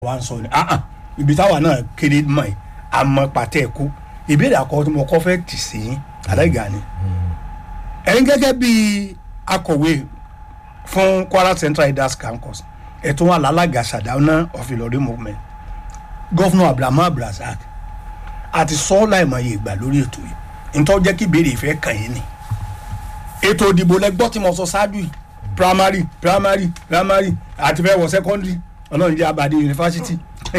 wa ń sọ ni ah ah ibi táwa náà kéde mọ̀ ẹ́ àmọ́ pàtẹ́ ẹ̀kú ìbéèrè àkọ́kọ́ tí mo kọ́ fẹ́ tì sí yín àdáìgá ni ẹ̀yin gẹ́gẹ́ bí akọ̀wé fún Kwara Central Elders Caucus ẹ̀tún wà lálága Sardauna of Ìlọrin movement gọ́fúnà Abrahamu Abdulrasaq àti sọ́ọ́lá ìmọ̀ye ìgbà lórí ètò yìí nítorí jẹ́ kí ìbéèrè ìfẹ́ kàn yín ni ètò ìdìbò lẹ́gbọ́ tí mo sọ ṣáájú yìí primary primary primary àti fẹ́ wọ secondary ọlọ́run jẹ́ abàdé yunifásitì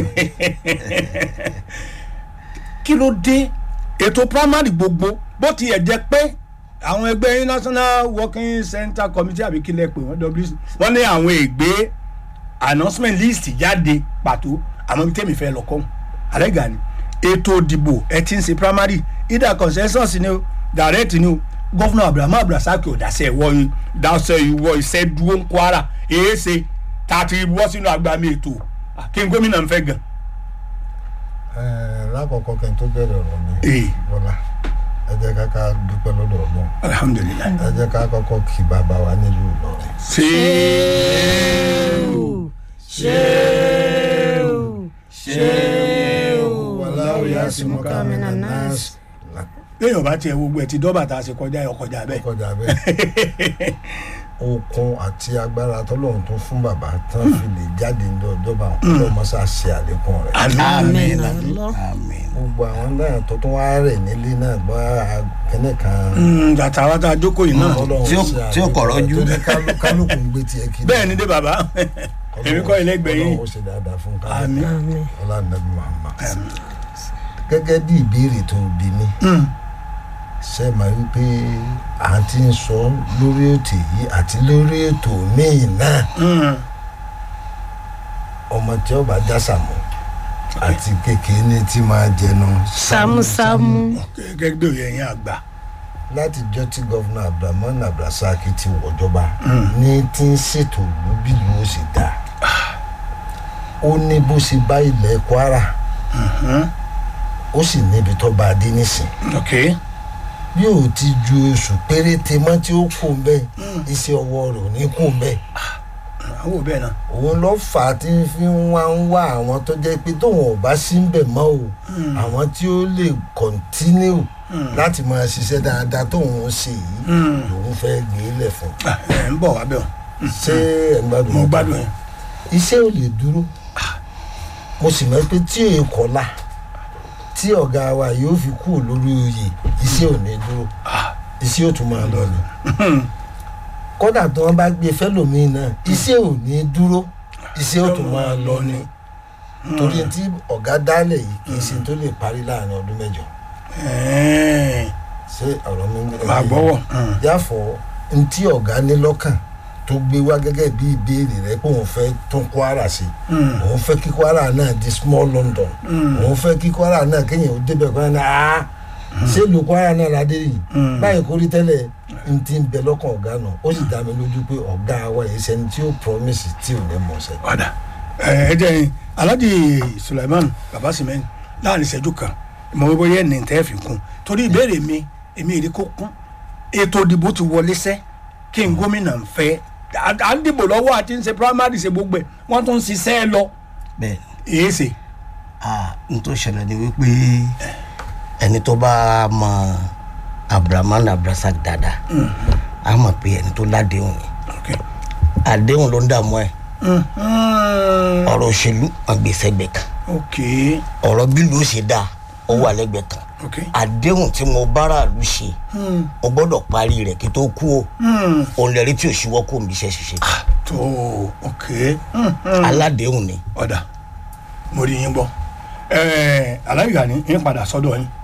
kí ló dé ètò primary gbogbo bó tiẹ̀ jẹ́ pé àwọn ẹgbẹ́ yín national working center committee àbí kílẹ̀ pé wọ́n wc wọ́n ní àwọn ègbé announcement list jáde pàtó àmọ́ bí tèmi fẹ́ lọ kọ́ àrẹ́gà ni ètò ìdìbò ẹ ti ń ṣe primary either consensus ni o direct ni o gọ́fúnà abrahamu abdulrasaq ò dáṣẹ́ ìwọ dáṣẹ́ ìwọ iṣẹ́ dúró ń kwara èé ṣe tá a ti wọ́ sínú agbami ètò kí n gómìnà ń fẹ́ gan. lákọ̀ọ́kọ́ kí n tó bẹ̀rẹ̀ ọ̀rọ̀ mi Ee. bọ́lá ẹ jẹ́ ká ká dúpẹ́ lọ́dọ̀ ọlọ́run alhamdulilayi. ẹ jẹ́ ká kọ́kọ́ kí bàbá wa nílùú Ìlọrin ṣéèwù ṣéèwù ṣéèwù. wàláwù yá sí mú ká mi nà nọ́ọ̀sì léèyàn bá tiẹ̀ gbogbo ẹ̀ ti dọ́bà tá a ṣe kọjá ẹ̀ kọjá bẹ́ẹ̀. kọjá bẹ́ẹ̀ okun àti agbára tọ́lọ́run tó fún bàbá tán fi lè jáde ní ọjọ́bà ọlọ́mọṣá ṣe àlékún rẹ̀ àmín Àmín. àmín. gbogbo àwọn náà tó tún wá rẹ̀ nílé náà bá kẹ́nẹ́ kan Mm, bàtà wa tá a jókòó yìí náà. Ọlọ́run Tí ó- ṣe tí ó àlékún kọ̀rọ̀ rẹ̀. jú. torí kálú- kálukú ń gbé tiẹ̀ kiri bẹ́ẹ̀ ni dé bàbá èmi kọ́ ilé gbẹ̀yìn. Ọlọ́run ó ṣe dáadáa fún kálukú àmín. Àmín. ọlá nàbí Muhammad gẹ́gẹ́ bí ìbéèrè tó bí mi Mm, ṣe máa wí pé à ń ti ń sọ lórí ètò yìí àti lórí ètò míì náà mm. ọmọ tí ó bá já sàmù àti kékeré ní tí máa jẹnu sámúsámú gẹ́gẹ́ bí òye yẹn àgbà. láti jọ́ tí gọ́vùnà abdulrahman abdulrasaq ti wọ̀jọba ní tí ń ṣètò ìlú bí ìlú ó sì dá ó ní bó ṣe bá ilẹ̀ kwara ó sì níbi tó bá a dé nísìn ok bí ò ti ju oṣù péréte mọ́ tí ó kù ń bẹ́ẹ̀ iṣẹ́ ọwọ́ rẹ̀ ò ní kù ń bẹ́ẹ̀ àwọn ò bẹ́ẹ̀ náà. òun ló fà á tí ń fi ń wá ń wá àwọn tó jẹ́ pé tóun ò bá sí ń bẹ̀ mọ́ o àwọn tí ó lè kọ́ntínú láti máa ṣiṣẹ́ dáadáa tóun ń ṣe yìí lòun fẹ́ gbé lẹ̀ fún Ah, ẹ̀ ń bọ̀ wá bẹ́ẹ̀ o. ṣé ẹ̀ ń gbádùn mo mi? gbádùn yẹn. iṣẹ́ ò lè dúró mo sì mọ̀ pé tí èyí kọ́lá tí ọ̀gá wa yóò fi kú lórí oyè iṣẹ́ ò ní dúró iṣẹ́ ò tún máa lọ ni kódà tí wọ́n bá gbé fẹ́lòmíì náà iṣẹ́ ò ní dúró iṣẹ́ ò tún máa lọ ni torí tí ọ̀gá dálẹ̀ yìí kì í ṣe tó lè parí láàrin ọdún mẹ́jọ Ẹ̀ẹ́n, ṣé ọ̀rọ̀ mi ń màá gbọ́wọ́. Mm. yàfọ̀ ntí ọ̀gá ní lọ́kàn tó gbé wá gẹ́gẹ́ bí ìbéèrè rẹ pé òun fẹ́ tún Kwara sí òun fẹ́ kí Kwara náà di small London òun fẹ́ kí Kwara náà kéèyàn ó débẹ̀ kọ́ ẹ̀ náà ṣé ìlú Kwara náà ládé yìí báyìí kórí tẹ́lẹ̀ n ti ń bẹ lọ́kàn ọ̀gá náà ó sì dá mi lójú pé ọ̀gá wa yìí ṣẹni tí ó promise tí ò ní mọ̀ ṣe. ọ̀dà ẹ jẹ́ yín Alhaji Suleiman baba simeni láàrin ìṣẹ́jú kan ìmọ̀ wípé yẹn ní tẹ́ fi kún torí ìbéèrè mi èmi èrè kó kún ètò ìdìbò ti wọlé sẹ́ kí n gómìnà ń fẹ́ à à ń dìbò lọ́wọ́ àti ń ṣe primary ṣe gbogbo ẹ̀ wọ́n tún ń ṣiṣẹ́ lọ bẹ́ẹ̀ èé ṣe. ah n tó ṣẹlẹ̀ ni wípé ẹni tó bá mọ Abrahaman Abdulrasaq dáadáa a mọ̀ pé ẹni tó ládéhùn ni Okay. àdéhùn ló ń dààmú ẹ̀ Mm, mm, ọ̀rọ̀ òṣèlú àgbèsẹ̀gbẹ̀ kan ok ọ̀rọ̀ bí ló ṣe dáa ó wà lẹ́gbẹ̀ẹ́ kan ok àdéhùn tí mo bára lù ṣe mo gbọ́dọ̀ parí rẹ̀ kí tó kú o Mm, òun lẹ́rí tí ò ṣíwọ́ kó mi iṣẹ́ ṣiṣẹ́ tó ok Mm, mm. aládéhùn ni ọ̀dà mo rí yín gbọ́ ẹ̀ẹ́ aláìgbà ni yín padà sọ́dọ̀ yín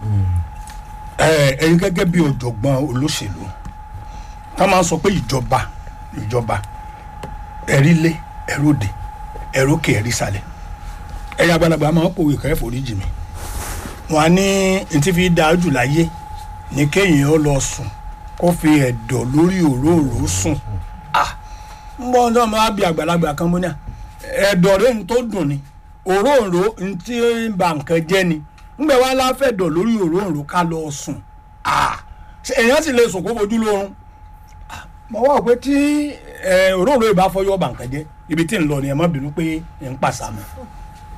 ẹ̀ẹ́ ẹ̀yin gẹ́gẹ́ bí ọ̀jọ̀gbọ́n olóṣèlú tá máa ń sọ pé ìjọba ìjọba ẹ̀rí lé ẹ̀rọ̀dè ẹ̀rọ̀kè ẹ̀rí sálẹ̀ ẹ̀yin àgbàlagbà máa ń pòwe kẹ́ foríjì mi wọn á ní ntí fi dáa jù láyé ní kéèyàn ó lọ sùn kó fi ẹ̀dọ̀ lórí òróòró sùn ah ń bọ́ ọ́n máa bí àgbàlagbà kan mọ́ ní à ẹ̀dọ̀ rẹ̀ ń tó dùn ni òróǹro ń tí ń ba nǹkan jẹ́ ni ńgbẹ́ wa láfẹ̀dọ̀ lórí òróǹro ká lọ sùn Ah, ṣé èèyàn sì lè sùn kó fojú lórun Ah, mo wá pé tí eh, òróǹro ìbá fọyọ́ ba nǹkan jẹ́ ibi tí ń lọ ni ẹ má bínú pé ń pàṣàmù